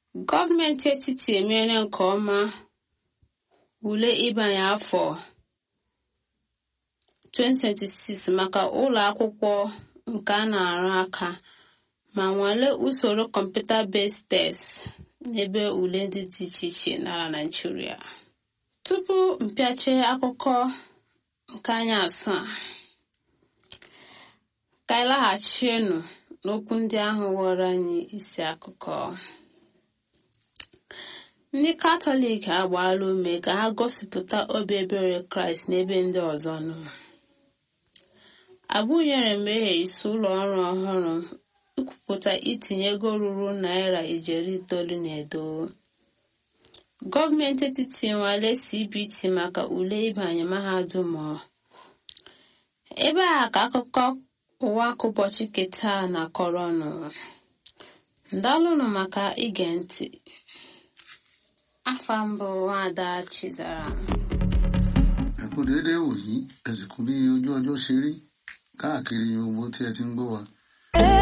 gọọmenti etiti emeela nke ọma ule ịbanye afọ 2026 maka ụlọ akwụkwọ nke a na-arụ aka ma nwalee usoro kọmputa-based test n'ebe ule ndị dị iche iche n'ala Naịjirịa tupu mpịache akụkọ nke anyị asụ a ka anyị laghachienu n'okwu ndị ahụ ghọrọ anyị isi akụkọ ndị katọlik agbaala ume ka ha gosipụta obi ebere kraịst n'ebe ndị ọzọ nọ abụnyere mmehie isi ụlọ ọrụ ọhụrụ ikwupụta itinye ego ruru naira ijeri itoolu na edo gọọmenti etiti nwale cbt maka ule ịbanye mahadum ebe a ka akụkọ ụwa nke ụbọchị keta na kọrọnụ ndalụnụ maka ige ntị afa mbụ nwada chizara ẹ kú déédéé wòyí ẹ sì kú bí ojú ọjọ́ ṣe rí káàkiri gbogbo tí ẹ ti ń gbọ́ wa